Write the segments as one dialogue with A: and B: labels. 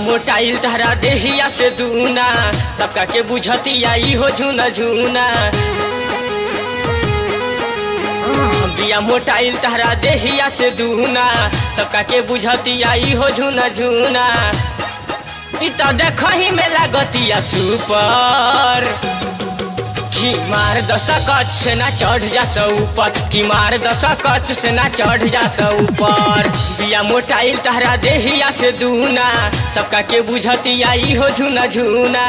A: मोटाइल तहरा देहिया से दूना सबका के बुझती आई हो झूना झूना बिया मोटाइल तहरा देहिया से दूना सबका के बुझती आई हो झूना झूना इ त देखही में लागतिया सुपर कि मार दस कच से ना चढ़ जा स ऊपर कि मार दस कच से ना चढ़ जा स ऊपर बिया मोटाइल तहरा देहिया से दूना सबका के बुझती आई हो झूना झूना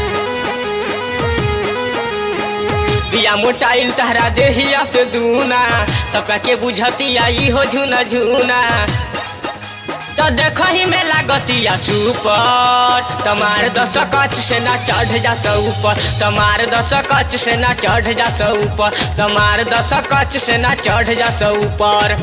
A: बिया मोटाइल तहरा देहिया से दूना सबका के बुझती आई हो झूना झूना तो देखही में लागतिया सुपर तमार दस कच से ना चढ़ जा स ऊपर तमार दस कच से ना चढ़ जा स ऊपर तमार दस कच से ना चढ़ जा स ऊपर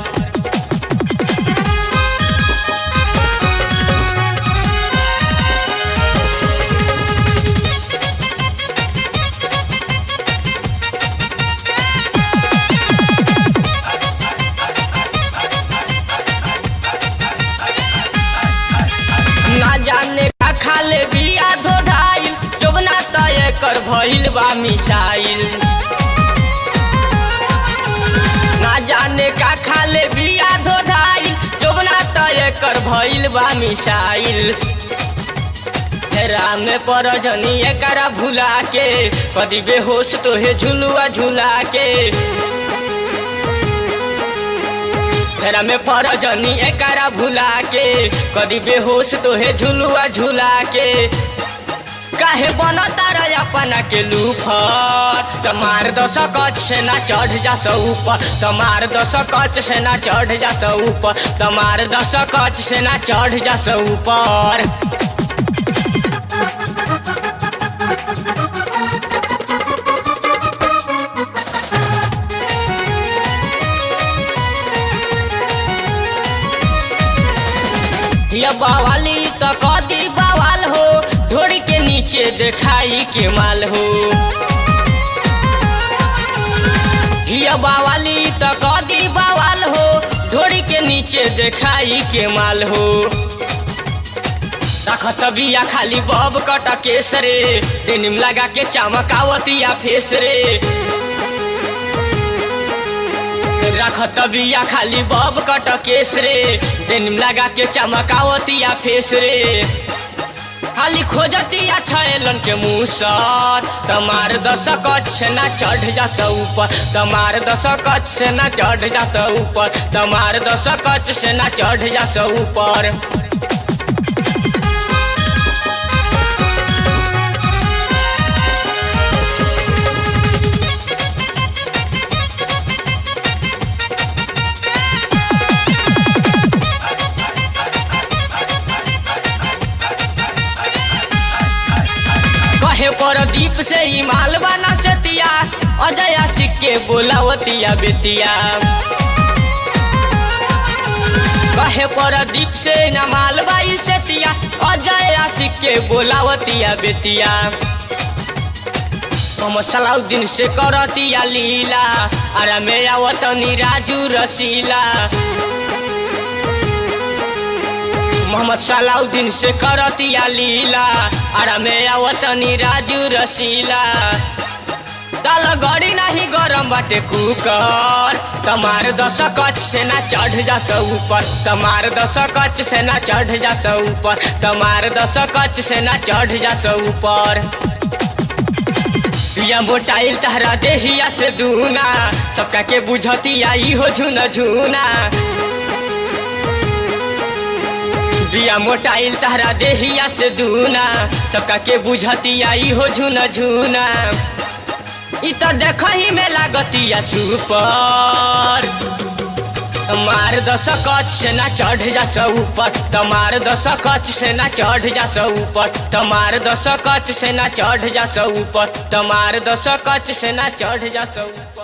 A: ना जाने का खाले बिया धोधाइल जोबना तय कर भइल बा मिसाइल ना जाने का खाले बिया धोधाइल जोबना तय कर भइल बा मिसाइल राम पर जनी एकरा भुला के कदी बेहोश तोहे झुलुआ झुला के फेरा में पर जनी एकरा भुला के कदी बेहोश तोहे झुलुआ झुला के काहे बनता रे अपना के लूफर तमार दस कच से ना चढ़ जा स ऊपर तमार दस कच से ना चढ़ जा स ऊपर तमार दस कच से ना चढ़ जा स ऊपर ये बवाली तो कदी बवाल हो ढोड़ी के नीचे देखाई के माल हो ये बवाली तो कदी बवाल हो ढोड़ी के नीचे देखाई के माल हो रखत बिया खाली बब कट केस रे डेनिम लगा के चमकावतिया फेस रे रखत बिया खाली बब कट केस रे डेनिम लगा के चमकावतिया फेस रे खाली खोजतिया छैलन के मुँह सर तमार दस कच से ना चढ़ जा स ऊपर तमार दस कच से ना चढ़ जा स ऊपर तमार दस कच से ना चढ़ जा स ऊपर कहे पर दीप से ही माल बना सतिया अजया सिक्के बोलावतिया बेतिया कहे पर दीप से न माल बाई सतिया अजया सिक्के बोलावतिया बेतिया हम सलाउद्दीन से करतिया लीला अरे में आवतनी राजू रसीला मोहम्मद सलाउद्दीन से करतिया लीला अरे में आवतनी राजू रसीला दाल गड़ी नहीं गरम बाटे कुकर तमार दस कच से ना चढ़ जा स ऊपर तमार दस कच से ना चढ़ जा स ऊपर तमार दस कच से ना चढ़ जा स ऊपर बिया मोटाइल तहरा देहिया से दूना सबका के बुझती आई हो झुना झुना बिया मोटाइल तहरा देहिया से दूना सबका के बुझती आई हो झुना झुना इ त देखही में लागतिया सुपर तमार दस कच से ना चढ़ जा स ऊपर तमार दस कच से ना चढ़ जा स ऊपर तमार दस कच से ना चढ़ जा स ऊपर तमार दस कच से ना चढ़ जा स ऊपर